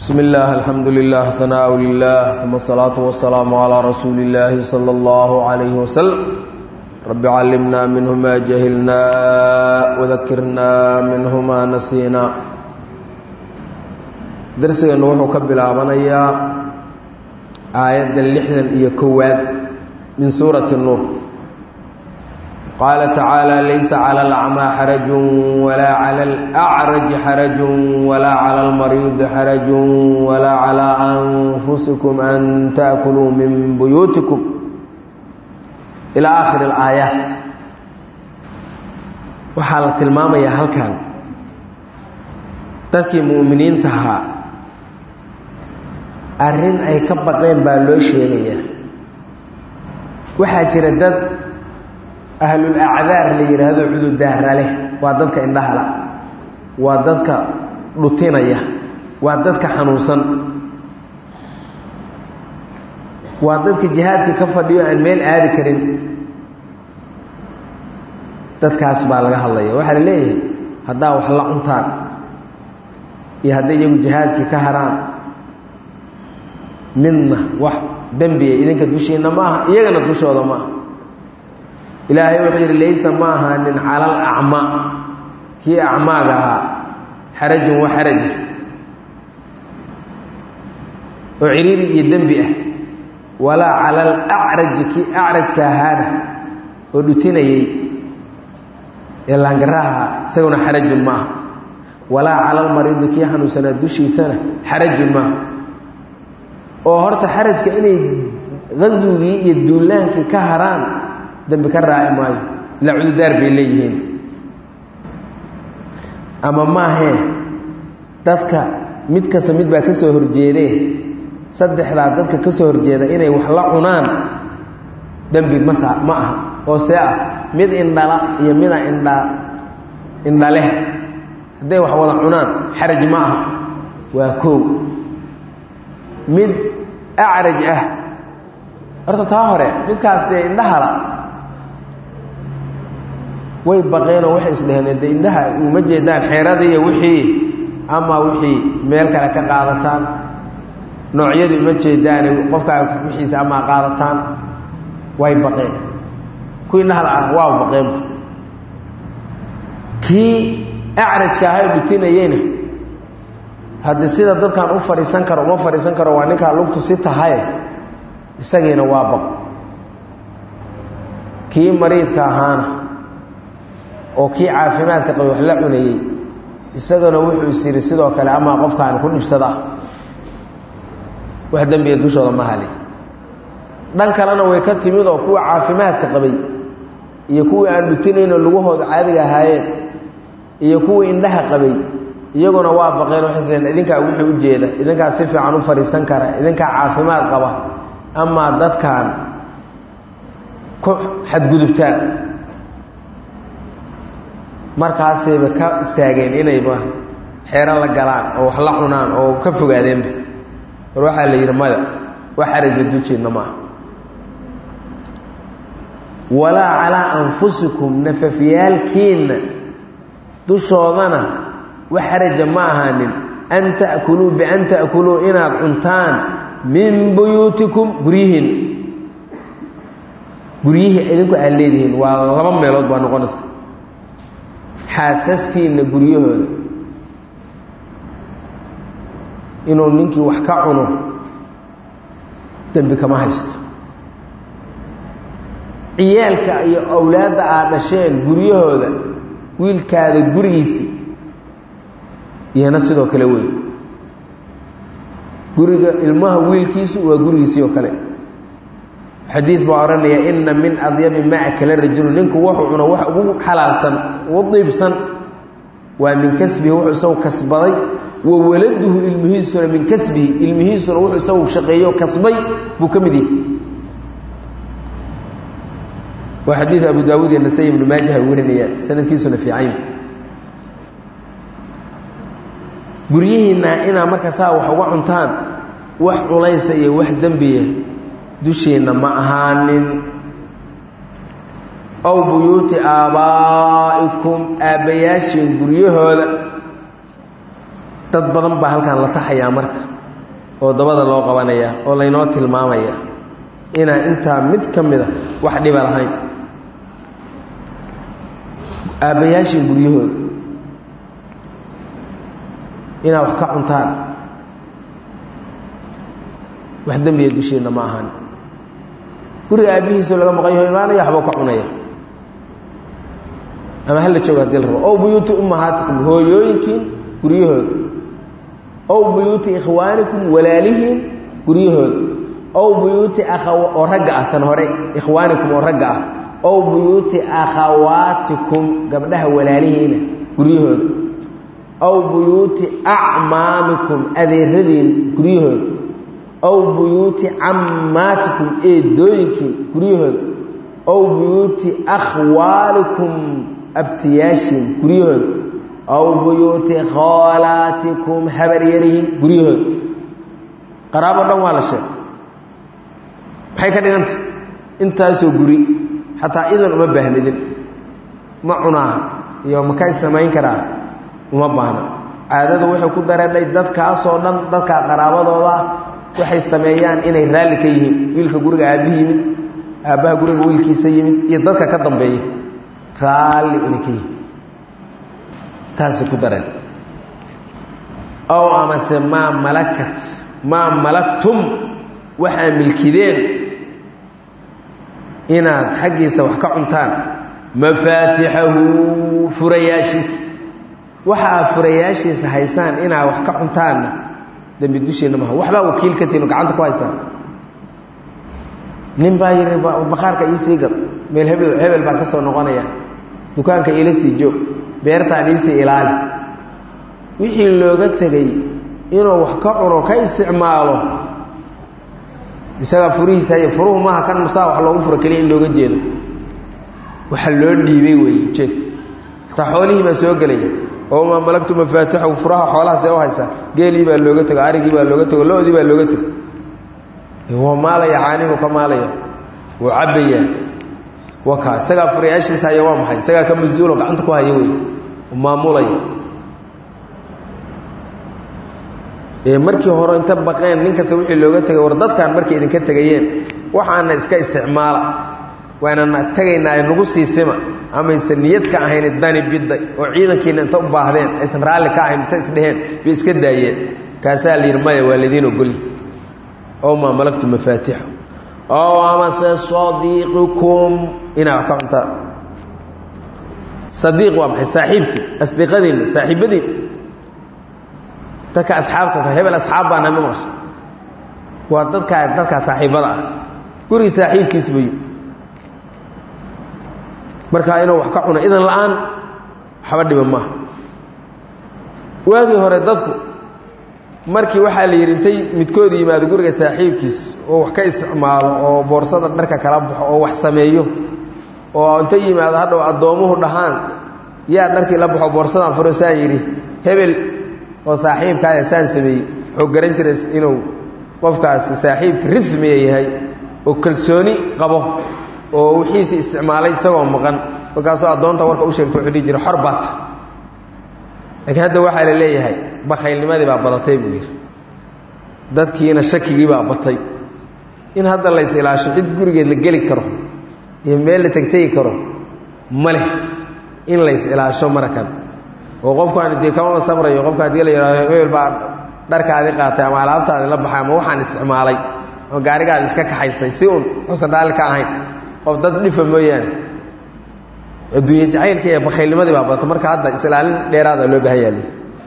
بسم الله الحمد لله ثناء لله ثم الصلاة والسلام على رسول الله صلى الله عليه وسلم رب علمنا منه ما جهلنا وذكرنا منه ما نسينا درسنا وحو كبلابنيا آية اللحنا إيا كواد من سورة النور قال تعالى ليس على الأعمى حرج ولا على الأعرج حرج ولا على المريض حرج ولا على أنفسكم أن تأكلوا من بيوتكم إلى آخر الآيات وحالة الماما يا هل كان dadkii mu'miniinta ahaa arrin ay ka baqeen baa loo sheegayaa waxaa jira dad ahlul acdaar la yidhaahdo cududaara leh waa dadka indhahala waa dadka dhutinaya waa dadka xanuunsan waa dadka jihaadka ka fadhiyo aan meel aadi karin dadkaas baa laga hadlaya waxaa la leeyahay haddaa wax la cuntaan iyo hadday iyagu jihaadkii ka haraan midna wax dembiya idinka dushiinna ma aha iyagana dushooda ma aha ilaahay wuxuu yidhi laysa ma ahaanin cala alacma kii acmaaga ahaa xarajun wa xaraja oo ciriiri iyo dembi ah walaa cala alacraji kii acrajka ahaana oo dhutinayey ee laangaraha isaguna xarajun ma aha walaa cala almariidi kii xanuunsanaa dushiisana xarajun maaha oo horta xarajka inay qaswigii iyo duulaankii ka haraan dembi ka raaci maayo ilaa cududaar bay leeyihiin ama maahee dadka mid kasta mid baa ka soo horjeedee saddexdaa dadka ka soo horjeeda inay wax la cunaan dembi masa ma aha oo see ah mid indhala iyo mida indha indhaleh hadday wax wada cunaan xaraj ma aha waa koow mid acraj ah horta taa hore midkaas dee indhahala way baqeenoo waxay isdheheen de indhaha uma jeedaan xeeradii iyo wixii ama wixii meel kale ka qaadataan noocyadii uma jeedaane qofkaa wixiisa ama qaadataan way baqeen kuwii indhahala ah waa baqeenba kii acrajka ahay dhutinayeyna haddii sida dadkan u fadhiisan karo uma fadhiisan karo waa ninkaa lugtu si tahaye isagiina waa baqo kii mariidka ahaana oo kii caafimaadka qaba wax la cunayey isagana wuxuu is yidhi sidoo kale amaa qofkaan ku dhibsada wax dembiga dushooda ma hali dhan kalena way ka timid oo kuwa caafimaadka qabay iyo kuwii aan dhutinaynoo lugahooda caadiga ahaayeen iyo kuwii indhaha qabay iyaguna waa baqeen waxay isleen idinkaa wixii u jeeda idinkaa si fiican u fadhiisan kara idinkaa caafimaad qaba amaa dadkan ku xadgudubtaan markaasayba ka istaageen inayba xeero la galaan oo wax la cunaan oo ka fogaadeenba war waxaa la yidhi maya wax xaraja dujiinna maaha walaa calaa anfusikum nafafyaalkiinna dushoodana wax xaraja ma ahaanin an ta'kuluu bian ta'kuluu inaad cuntaan min buyuutikum guryihiin guryihii idinku aad leedihiin waa laba meelood baa noqonaysa xaasaskiinna guryahooda inuu ninkii wax ka cuno dembi kama haysto ciyaalka iyo awlaadda aad dhasheen guryahooda wiilkaada gurigiisii iyana sidoo kale wey guriga ilmaha wiilkiisu waa gurigiisii oo kale xadiid baa odhanaya inna min adyabi ma akala rajulu ninku wuxuu cuno wax ugu xalaalsan ugu diibsan waa min kasbihi wuxuu isagu kasbaday wa waladuhu ilmihiisuna min kasbihi ilmihiisuna wuxuu isagu shaqeeyo kasbay buu ka mid yahay waa xadiid abu daawuud iyo nasay ibnu maajah ay warinayaan sanadkiisuna fiican yahay guryihiinna inaa marka saa wax uga cuntaan wax culaysa iyo wax dembiya dusheenna ma ahaanin ow buyuuti aabbaa'ikum aabbayaashiin guryahooda dad badan baa halkan la taxayaa marka oo dabada loo qabanaya oo laynoo tilmaamaya inaan intaa mid ka mida wax dhiba lahayn aabbayaashii guryahooda inaad wax ka cuntaan wax dembiya dushiinna ma ahan guriga aabbihiisoo laga maqan yaho imaanaya waxbuu ka cunaya ama hala jooga hadii la rabo ow buyuuti ummahaatikum hooyooyinkiin guryahooda ow buyuuti ikhwaanikum walaalihiin guryahooda ow buyuuti akha oo ragga ah tan hore ikhwaanikum oo ragga ah ow buyuuti akhawaatikum gabdhaha walaalihiina guryahooda ow buyuuti acmaamikum adeeradiin guryahooda ow buyuuti cammaatikum eedooyinkiin guryahooda ow buyuuti akhwaalikum abtiyaashiin guryahooda ow buyuuti khoolaatikum habaryarihiin guryahooda qaraabo dhan waa la sheegay maxay ka dhiganta intaasoo guri xataa idan uma baahnidin ma cunaaha iyo makay samayn karaa uma baahna caadada wuxuu ku dareedhay dadkaasoo dhan dadkaa qaraabadooda waxay sameeyaan inay raalli ka yihiin wiilka guriga aabbihi yimid aabbaha guriga wiilkiisa yimid iyo dadka ka dambeeya raalli inay ka yihiin saasay ku dareen ow amase maa malakat maa malaktum waxaa milkideen inaad xaggiisa wax ka cuntaan mafaatixahu furayaashiisa waxa aad furayaashiisa haysaan inaad wax ka cuntaanna dembi dushiinna maha waxbaa wakiil ka tihin oo gacanta ku haysaan nin baa yidhi bakhaarka iisii gad meel hebel hebel baan ka soo noqonaya dukaanka iila sii joog beertaan iisii ilaali wixii looga tegey inuu wax ka cuno ka isticmaalo isagaa furihiisa haya furuhu maaha kan musaa wax loogu furo keliya in looga jeedo waxa loo dhiibay weeye ujeedka hataa xoolihii baa soo gelaya oo maa malagtu mafaatixahu furaha xoolahaasee u haysaa geelii baa looga tego arigii baa looga tego lo-dii baa looga tego waa maalaya caanihu ka maalaya wuu cabbayaa waka isagaa furayaashiisa haya waa maxay isagaa ka mas-uulo gacanta ku haya wey maamulaya markii hore inta baqeen nin kasta wixii looga tegay war dadkan markay idinka tegayeen waxaana iska isticmaala waanana tegaynaa nagu siisima amaysan niyad ka ahayn dani bidday oo ciidankiina inta u baahdeen aysan raalli ka ahayn inta isdheheen bay iska daayeen kaasaa la yidhi maya waa ladiin ogolyi ow maa malagtu mafaatixu ow amase sadiiqikum inaa wax ka cuntaan sadiiq waa maxay saaxiibkii asdiqadiinna saaxiibadiin dadka asxaabta tahay hebel asxaab baana ma maqasha waa dadkaa dadkaa saaxiibada ah gurigi saaxiibkiis buy markaa inuu wax ka cuno idan la-aan waxba dhiba maaha waagii hore dadku markii waxaa la yidhi intay midkood yimaado guriga saaxiibkiis oo wax ka isticmaalo oo boorsada dharka kala baxo oo wax sameeyo oo intay yimaado hadhow addoomuhu dhahaan yaa dharkii la baxo boorsadan furo saan yidhi hebel oo saaxiibkaaya saan sameeyey wuxuu garan jiray inuu qofkaasi saaxiibka rismiga yahay oo kalsooni qabo oo wixiisi isticmaalay isagoo maqan markaasoo addoonta warka u sheegta wuxuu dhihi jiray xor baata laakiin hadda waxaa la leeyahay bakaylnimadii baa badatay buu yidhi dadkiina shakigii baa batay in hadda la is ilaasho cid gurigeed la geli karo iyo meel la tegtegi karo ma leh in la is ilaasho marakan oo qofkaan dee kamama samrayo qofka hadii la yidhahdo hebel baa dharkaadi qaatay ama alaabtaadi la baxay ama waxaan isticmaalay ama gaarigaadi iska kaxaysay si uun xusan raalli ka ahayn qof dad dhifa mooyaane adduunye jacaylka iyo bakaylnimadii baa badata marka hadda islaalin dheeraada loo baahan yaali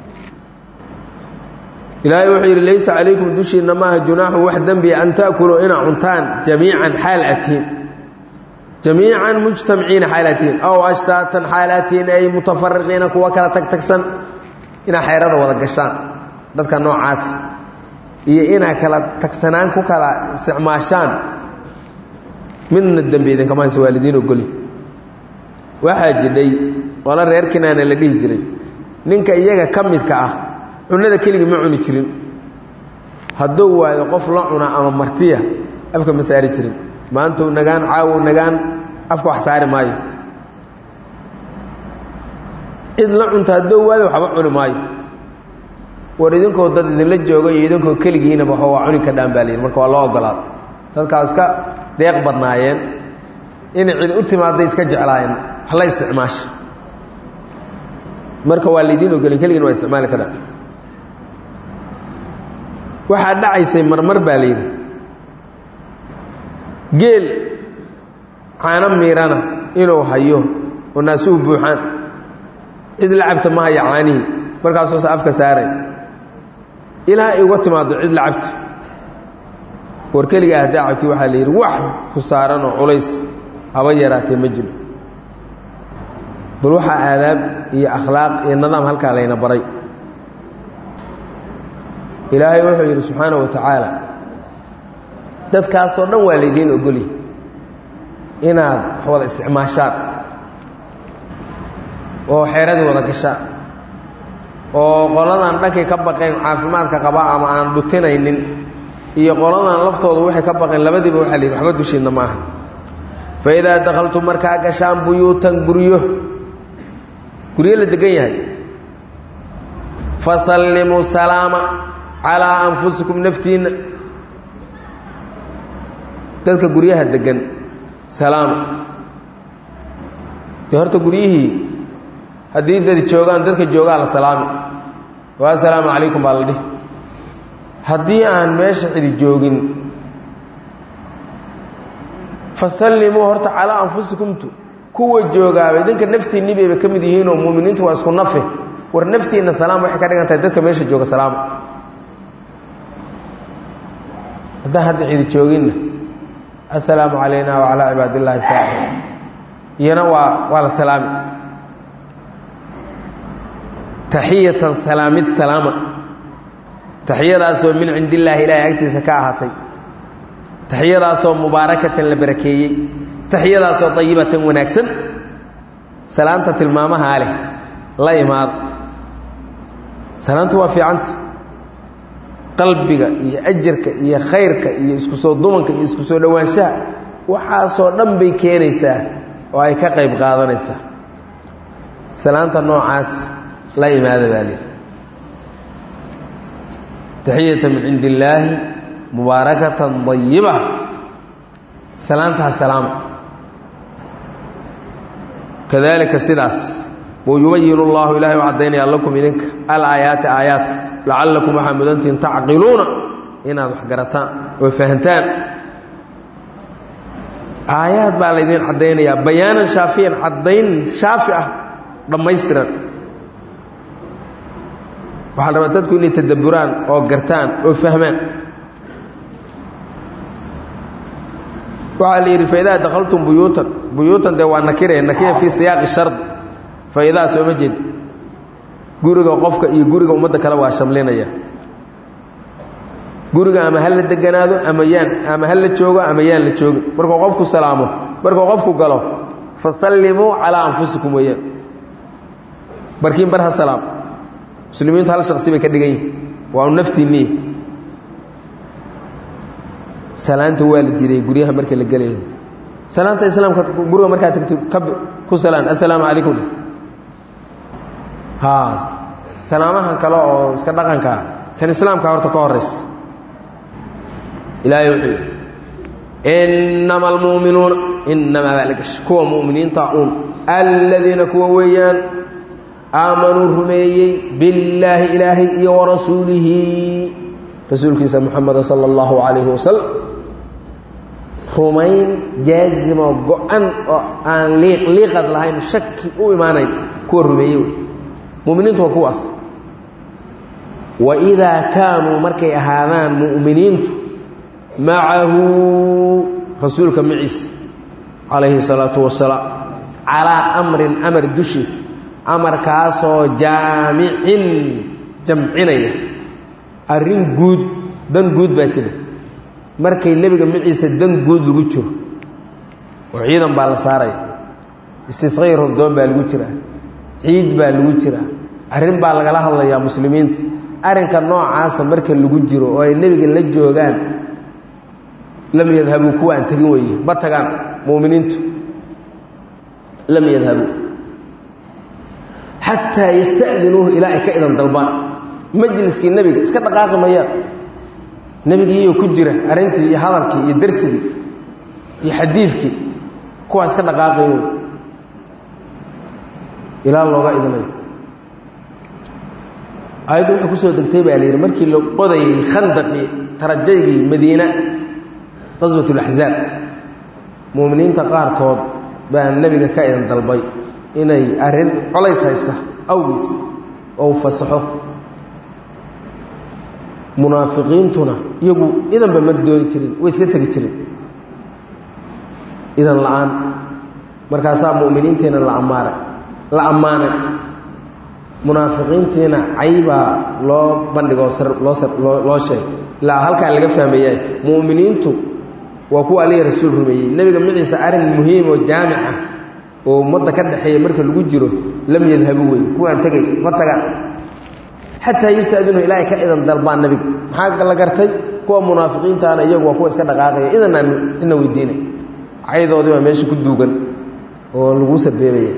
ilaahay wuxuu yidhi laysa calaykum dushiinna maaha junaaxun wax dembiya an ta'kuluu inaa cuntaan jamiican xaal atiin jamiican mujtamiciina xaalatiin aw ashtaatan xaalatiin ay mutafariqiina kuwa kala tagtagsan inaa xeerada wada gashaan dadka noocaas iyo inaa kala tagsanaan ku kala isticmaashaan midna dembi idinkama hayso waalidiin ogoli waxaa jidhay qolo reer kinaana la dhihi jiray ninka iyaga ka midka ah cunada keligii ma cuni jirin hadduu waayo qof la cuna ama martiya afka ma saari jirin maantuu nagaan caawow nagaan afka wax saari maayo cid la cunta hadduu waayo waxba cuni maayo war idinkoo dad idinla jooga iyo idinkoo keligiinaba waxba waa cuni ka dhaan baa layidhi marka waa loo ogolaaday dadkaa iska deeq badnaayeen inay cid u timaadday iska jeclaayeen wax la isticmaasha marka waa laydiin ogolay keligiin waa isticmaali karaan waxaa dhacaysay marmar baa layidhi geel caano miirana inuu hayo oo naasuhu buuxaan cid la cabta ma haya caanihii markaasuusa afka saaray ilaa ay uga timaado cid la cabta war keligaa haddaa cabti waxaa la yidhi wax ku saaran oo culays haba yaraatee ma jiro bal waxaa aadaab iyo akhlaaq iyo nidaam halkaa layna baray ilaahay wuxuu yidhi subxaanahu wa tacaala dadkaasoo dhan waa laydiin ogolyi inaad wax wada isticmaashaan oo xeeradii wada gashaan oo qoladan dhankay ka baqeen caafimaadka qaba ama aan dhutinaynin iyo qoladan laftoodu waxay ka baqeen labadiiba waxaa la yidhi waxba dushiinna ma aha fa idaa dakhaltum markaa gashaan buyuutan guryo guryo la degan yahay fasallimuu salaama calaa anfusikum naftiinna dadka guryaha degan salaama dee horta guryihii haddii dadi joogaan dadka joogaa la salaami waa assalaamu calaykum baa la dhihi haddii aan meesha cidi joogin fasallimuu horta calaa anfusikumtu kuwa joogaaba idinka naftiinni bayba ka mid yihiinoo muuminiintu waa isku nafe war naftiinna salaam waxay ka dhigan tahay dadka meesha jooga salaama haddaan hadda cidi jooginna assalaamu calayna wacalaa cibaadillaahi saaxib iyana waa waa la salaami taxiyatan salaamid salaama taxiyadaasoo min cindi illaahi ilaahay agtiisa ka ahaatay taxiyadaasoo mubaarakatan la barakeeyey taxiyadaasoo dayibatan wanaagsan salaanta tilmaamahaa leh la imaado salaantu waa fiicanta qalbiga iyo ajarka iyo khayrka iyo isku soo dumanka iyo isku soo dhowaanshaha waxaasoo dhan bay keenaysaa oo ay ka qayb qaadanaysaa salaanta noocaas la imaada baa lii taxiyata min cindi illaahi mubaarakatan dayiba salaantaha salaama kadalika sidaas buu yubayin اllahu ilahay u caddaynaya lakum idinka alaayaati aayaadka lacallakum waxaa mudantihin tacqiluuna inaad wax garataan oo fahantaan aayaad baa laydin caddaynayaa bayaanan shaafiyan caddayn shaafi ah dhammaystiran waxaa la rabaa dadku inay tadabburaan oo gartaan oo fahmaan waxaa la yidhi faidaa dakhaltum buyuutan buyuutan dee waa nakire nakira fii siyaaqi shard faidaa sooma jeed guriga qofka iyo guriga ummadda kale waa shamlinaya guriga ama ha la deganaado ama yaan ama ha la joogo ama yaan la joogin markuu qofku salaamo markuu qofku galo fasallimuu calaa anfusikum weeyaan barkiin bar ha salaam muslimiintu hal shaqsi bay ka dhigan yihin waa u naftiinniy salaanta waa la jiday guryaha marka la gelaya salaanta islaamka guriga markaa tagto ka ku salaan assalaamu calaykum ha salaamahan kale oo iska dhaqankaa tan islaamka horta ka horaysa ilaahay wuxuu yidhi innama almu'minuuna innamaa baa la gashay kuwa mu'miniinta uun alladiina kuwa weeyaan aamanuu rumeeyey billaahi ilaahay iyo warasuulihi rasuulkiisa muxameda sala allahu calayhi wasalam rumayn jaazimo go-an oo aan liiq liiqad lahayn shaki u imaanayn kuwa rumeeyey wey muminiintu waa kuwaas wa idaa kaanuu markay ahaadaan mu'miniintu macahu rasuulka maciisa calayhi salaatu wasalaam calaa amrin amar dushiisa amarkaasoo jaamicin jamcinaya arrin guud dan guud baa jira markay nebiga maciisa dan guud lagu jiro oo ciidan baa la saaraya istisqay robdoon baa lagu jiraa ciid baa lagu jiraa arrin baa lagala hadlayaa muslimiinta arrinka noocaasa marka lagu jiro oo ay nebiga la joogaan lam yadhabuu kuwa aan tegin weeye ma tagaan mu'miniintu lam yadhabuu xataa yasta'dinuuhu ilaa ay ka idan dalbaan majliskii nebiga iska dhaqaaqi mayaan nebigiiyo ku jira arrintii iyo hadalkii iyo darsigii iyo xadiidkii kuwaa iska dhaqaaqay wey ilaa looga idnayo aayaddu waxay kusoo degtay baa la yidhi markii la qodayay khandaqii tarajaygii madiina qaswat اlaxzaab mu'miniinta qaarkood baa nebiga ka idan dalbay inay arrin colays haysa awgiis ou fasaxo munaafiqiintuna iyagu idanba mar dooni jirin way iska tegi jirin idan la-aan markaasaa mu'miniintiina la ammaaray la ammaanay munaafiqiintiina caybaa loo bandhigoo loo loo sheegay ilaa halkaan laga fahmayaa mu'miniintu waa kuwa alihi rasuul rumeeyey nebiga maciisa arrin muhiim oo jaamic ah oo ummadda ka dhexeeya marka lagu jiro lam yadhabu wey kuwaan tegay ma tagaan xataa yastadinu ilaa ay ka idan dalbaan nebiga maxaa la gartay kuwa munaafiqiintaana iyagu waa kuwa iska dhaqaaqaya idanaan cidna weydiinay caydoodii baa meesha ku duugan oo lagu sarbeebaya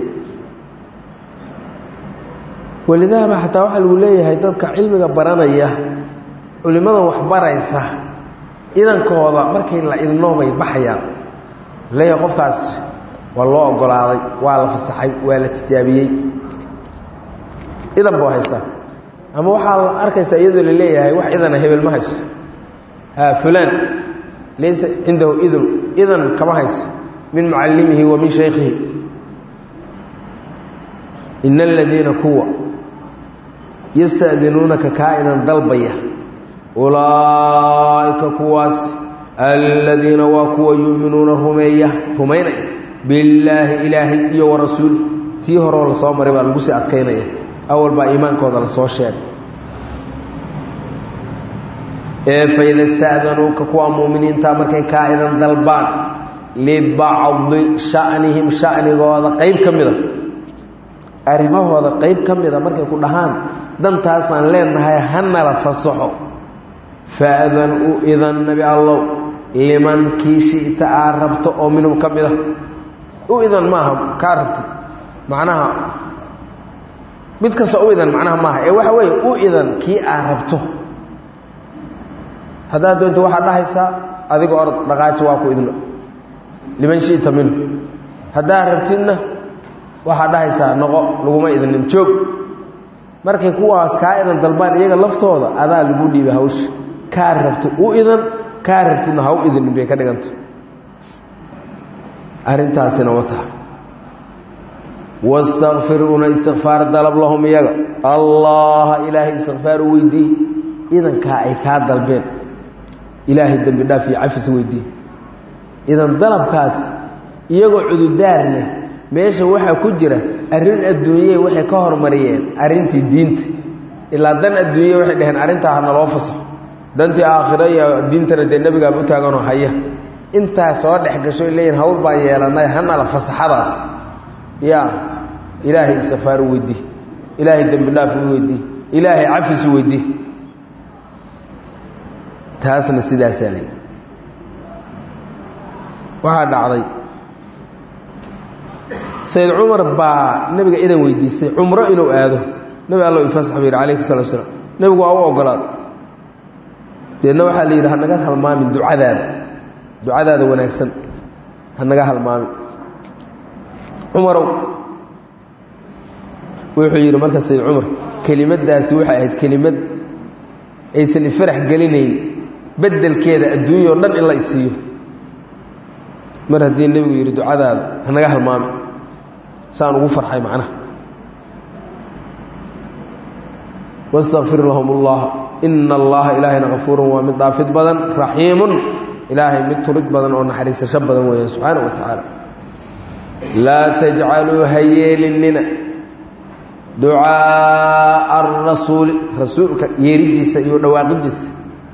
walidaaba xataa waxaa lagu leeyahay dadka cilmiga baranaya culimmadan wax baraysa idankooda markay la idnoo bay baxayaan leeyahay qofkaas waa loo ogolaaday waa la fasaxay waa la tijaabiyey idan buu haysaa ama waxaa la arkaysaa iyadoo la leeyahay wax idana hebel ma hayso fulaan laysa cindahu idn idan kama hayso min mucallimihi wa min shaykhihi ina aladiina kuwa yasta'dinuunaka kaa idan dalbaya ulaa'ika kuwaas aladiina waa kuwa yu'minuuna rumeeya rumaynaya billaahi ilaahay iyo wa rasuulih tii horeo la soo maray baa lagu sii adkaynaya awal baa iimaankooda la soo sheegay ee faida ista'danuuka kuwa mu'miniinta markay kaa idan dalbaan libacdi sha'nihim sha'nigooda qayb ka mida arrimahooda qayb ka mida markay ku dhahaan dantaasaan leenahay hanala fasaxo faadan u idan nebi allow liman kii shi'ta aa rabto oo minhum ka mid a u idan maaha kaa rabtid macnaha mid kasta u idan macnaha maaha ee waxa weeye u idan kii aa rabto haddaad doonto waxaad dhahaysaa adiga orod dhaqaaji waa ku idno liman shi'ta minhu haddaad rabtidna waxaad dhahaysaa noqo laguma idnin joog markay kuwaas kaa idan dalbaan iyaga laftooda adaa lagu dhiiba hawsha kaa rabto u idan kaa rabtidna ha u idinin bay ka dhiganta arrintaasina wata wastakfiruuna istikfaar dalab lahum iyaga allaha ilaahay istikfaar u weydii idankaa ay kaa dalbeen ilaahay dembi dhaaf iyo cafis weydii idan dalabkaas iyagoo cududaar leh meesha waxaa ku jira arrin adduunyey waxay ka hormariyeen arrintii diinta ilaa dan adduunya waxay dhaheen arrintaa hana loo fasaxo dantii aakhiro iyo diintana dee nebigaaba u taaganoo haya intaa soo dhex gasho leeyihin hawl baan yeelanay hanala fasaxadaas ya ilaahay istikfaar u weydii ilaahay dembi dhaaf u weydii ilaahay cafis u weydii taasna sidaasaa leey waxaa dhacday sayd cumar baa nebiga idan weydiistay cumro inuu aado nebi allo ifasax buu yidhi calayhi salatu slam nebigu waa u ogolaad deedna waxaa la yidhi hanaga halmaamin ducadaada ducadaada wanaagsan hanaga halmaamin cumarow wuxuu yidhi marka sayd cumar kelimaddaasi waxay ahayd kelimad aysan ifarax gelinayn beddelkeeda adduunya o dhan in la isiiyo mar haddii nebigu yidhi ducadaada hanaga halmaami saan ugu farxay macnaha wastakfir lahum ullah ina allaha ilaahayna kafuurun waa mid dhaafid badan raxiimun ilaahay mid turid badan oo naxariisasho badan weeyaan subxaana wa tacaala laa tajcaluu ha yeelinina ducaaءa arasuuli rasuulka yeeridiisa iyo dhawaaqidiisa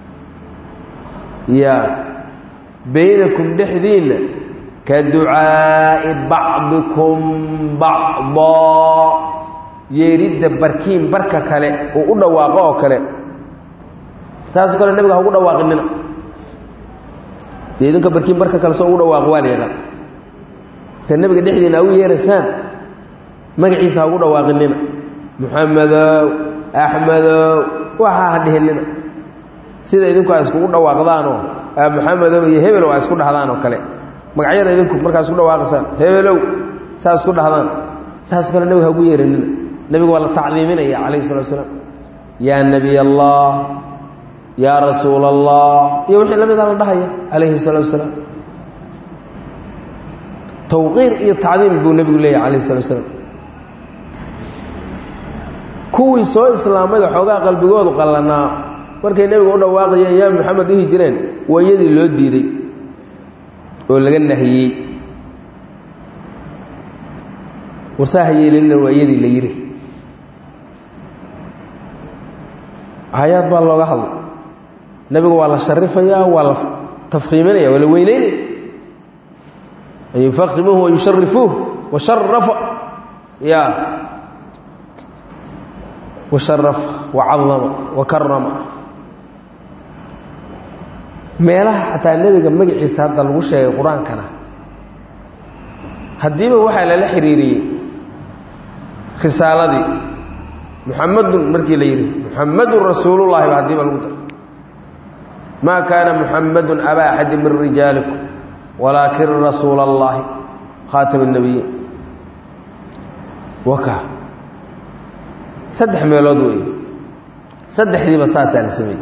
ya baynakum dhexdiinna ka ducaa'i bacdikum bacdaa yeeridda barkiin barka kale uu u dhawaaqo oo kale saasoo kale nebiga ha ugu dhawaaqinina dee idinka barkiin barka kale soo ugu dhawaaqo waa la yaqaan ka nebiga dhexdiina u yeeraysaan magaciisa ha ugu dhawaaqinina muxamedow axmedow waxaa ha dhihinina sida idinku ay iskugu dhawaaqdaanoo maxamedow iyo hebelow ay isku dhahdaan oo kale magacyada idinku markaa isku dhawaaqaysaan hebelow saa isku dhahdaan saas kale nebiga hagu yeeranina nebiga waa la tacdiiminaya calayhi salatu asalaam yaa nebiy allah yaa rasuul allah iyo wixii la mida la dhahaya calayhi salatu asalaam tawqiir iyo tacdiim buu nebigu leeyahy calayhi salatu asalaam kuwii soo islaamayda xoogaa qalbigoodu qallanaa markay nebiga u dhawaaqayeen yaa maxamed dhihi jireen waa iyadii loo diiday oo laga nahiyey warsaa ha yeelinina waa iyadii la yidhi aayaad baa looga hadlay nebiga waa la sharifayaa waa la tafkiiminaya waa la weyneynaya an yufakimuuhu wa yusharifuuh washarafa ya washarafa wacadama wakarama meelaha xataa nebiga magaciisa hadda lagu sheegay qur-aankana haddiiba waxaa lala xiriiriyey risaaladii muxamadun markii la yidhi muxamadun rasuulullahi ba haddiiba lagu daray maa kaana muxamadun aba axadi min rijaalikum walaakin rasuula allahi khaatama اnebiyiin waka saddex meelood wey saddexdiiba saasaa la sameeyey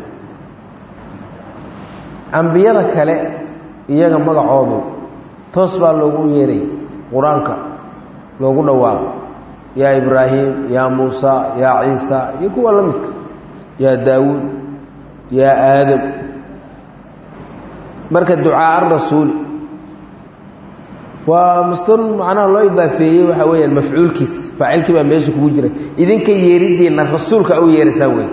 ambiyada kale iyaga magacoodu toos baa loogu yeeray qur-aanka loogu dhawaaqo yaa ibraahim yaa muusa yaa ciisa iyo kuwa la midka yaa daawuud yaa aadam marka ducaa rasuuli waa mustun macnaha loo idaafeeyey waxaa weeyaan mafcuulkiisa faacilkii baa meesha kugu jira idinka yeeriddiinna rasuulka u yeeraysaan wey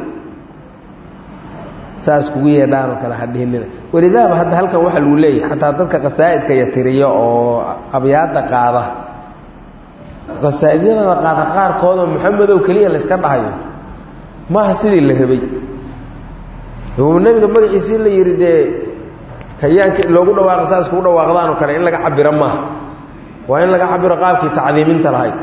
saas kugu yeedhaanoo kale hadhihinina welidaaba hadda halkan waxaa lagu leeyahay xataa dadka qasaa'idka yatiriya oo abyaadda qaada qasaa'idyadan la qaada qaarkoodoo maxamedow keliya la yska dhahayo maaha sidii la rabay nebiga magaciisii la yidhi dee hayaanki loogu dhawaaqa saas kugu dhawaaqdaanoo kale in laga cabiro maaha waa in laga cabiro qaabkii tacdiiminta lahayd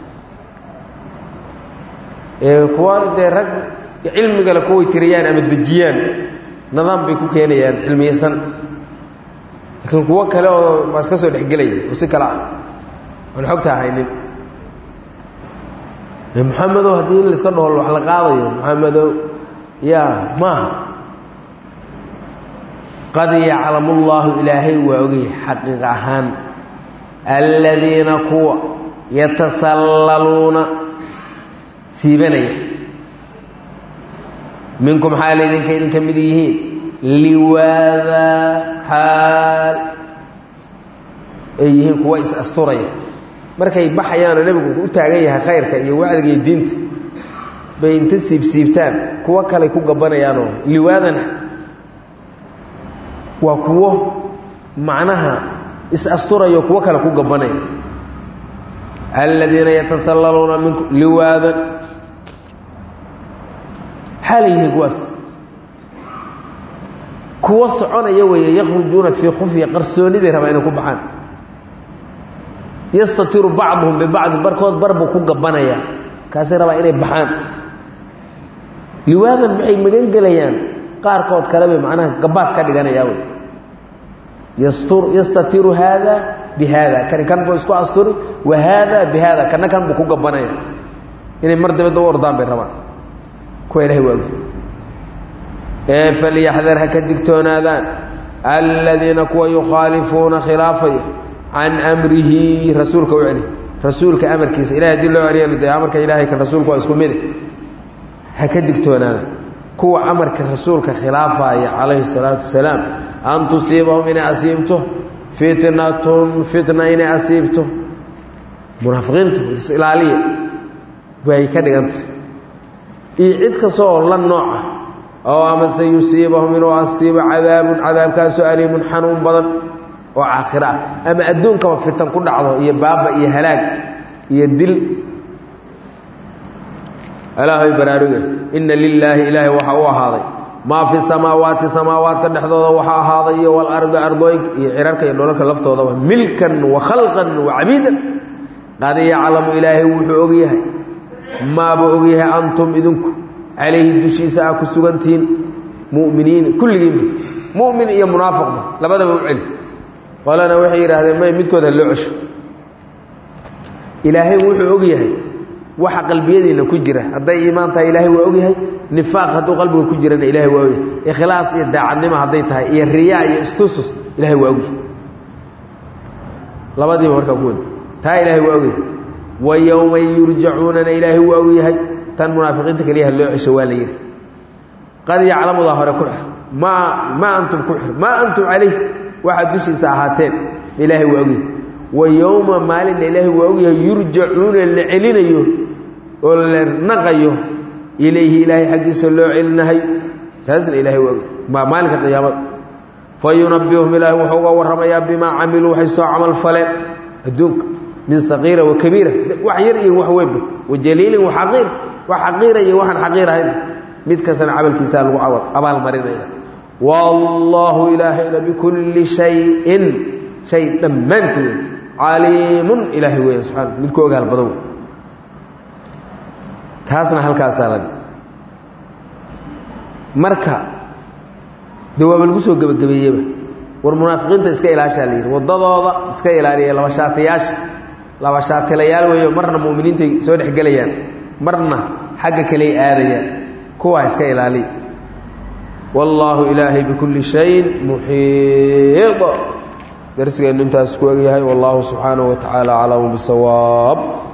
kuwa dee rag cilmigale kuway tiriyaan ama dejiyaan nidaam bay ku keenayaan cilmiyeysan laakiin kuwo kale oo maa iska soo dhexgelaya oo si kale ah aan xogta ahaynin maxamedow haddii in laiska dhaho wax la qaadayo maxamedow ya maaha qad yaclamu llaahu ilaahay waa ogay xaqiiq ahaan aladiina kuwa yatasallaluuna siibanaya minkum xaal idinka idinka mid yihiin liwaada xaal ay yihiin kuwa is asturaya markay baxayaanoo nebigu u taagan yahay khayrka iyo wacdiga iyo diinta bay inta siibsiibtaan kuwo kaley ku gabanayaanoo liwaadan waa kuwo macnaha is asturayo kuwo kale ku gabanaya aladiina yatasallaluuna minkum liwaadan xaalay yihiin kuwaas kuwo soconaya weeye yakhrujuuna fii khufya qarsooniday rabaa inay ku baxaan yastatiru bacduhum bibacdi barkood barbuu ku gabanaya kaasay rabaa inay baxaan liwaadan maxay magan gelayaan qaarkood kale bay macnaha gabaad ka dhiganayaa wey yastur yastatiru haada bi haada kani kan buu isku asturi wa haada bi haada kana kan buu ku gabanaya inay mar dabadda u ordaan bay rabaan kuwa ilahay waa ogi ee falyaxdar ha ka digtoonaadaan aladiina kuwa yukhaalifuuna khilaafaya can amrihi rasuulka u celi rasuulka amarkiisa ilahay haddii loo celiyan dee amarka ilaahay kan rasuulka waa isku mide ha ka digtoonaadaan kuwa amarka rasuulka khilaafaya calayhi salaatu wasalaam an tusiibahum inay asiibto fitnatun fitna inay asiibto munaafiqiinta is-ilaaliya way ka dhigantay iyo cid kasta oo la nooc ah oo amase yusiibahum inuu asiibo cadaabun cadaabkaasoo aliimun xanuun badan oo aakhira ah ama adduunkaba fitan ku dhacdo iyo baaba iyo halaag iyo dil alaahay baraaruge inna lilaahi ilaahay waxaa u ahaaday maa fi samaawaati samaawaadka dhexdooda waxaa ahaaday iyo walardi ardooyinka iyo cirarka iyo dholalka laftoodaba milkan wa khalqan wa cabiidan qad yaclamu ilaahay wuxuu ogyahay maabuu ogyahay antum idinku calayhi dushiisa aa ku sugantihiin mu'miniina kulligiinba mu'min iyo munaafiqba labadaba u celi qolana waxay yidhaahdeen may midkooda loo cesho ilaahay wuxuu og yahay waxa qalbiyadiina ku jira hadday iimaan tahay ilaahay waa og yahay nifaaq hadduu qalbiga ku jirana ilahay waa ogyahay ikhlaas iyo daacadnimo hadday tahay iyo riyaa iyo istusus ilahay waa ogyahay labadiiba markaa ku wada taa ilaahay waa ogyahay wa yowma yurjacuunana ilaahay waa ogyahay tan munaafiqiinta keliyaha loo cesho waa la yidhi qad yaclamudaa hore ku xir maa maa antum ku xir maa antum calayh waxaad dushiisa ahaateen ilaahay waa ogyahay wa yowma maalinna ilaahay waa ogyahay yurjacuuna la celinayo oo la naqayo ilayhi ilaahay xaggiisa loo celinahay taasna ilahay waa ogyahay maa maalinka qiyaamada fa yunabihum ilaahay wuxuu uga warramayaa bimaa camiluu waxay soo camal faleen adduunka min saqiira wa kabiira wax yar iyo wax weynba wa jaliilin wa xaqiir wax xaqiira iyo waxaan xaqiir ahayn mid kastana camalkiisaa lagu abaalmarinaya wallaahu ilaahayna bikulli shayin shay dhammaantii wey caliimun ilaahay weya subxaana mid ku ogaal badan wey taasna halkaasaa la marka dee waaba lagu soo gebagabeeyeba war munaafiqiinta iska ilaashaa la yidhi waddadooda iska ilaaliya laba shaatiyaasha laba shaatilayaal weeyo marna mu'miniintay soo dhex gelayaan marna xagga kaley aadayaan kuwaa iska ilaaliya wallaahu ilaahay bikulli shayin muxiid darsigeennu intaas ku egyahay wallahu subxaanaه wa tacaala aclamu bisawaab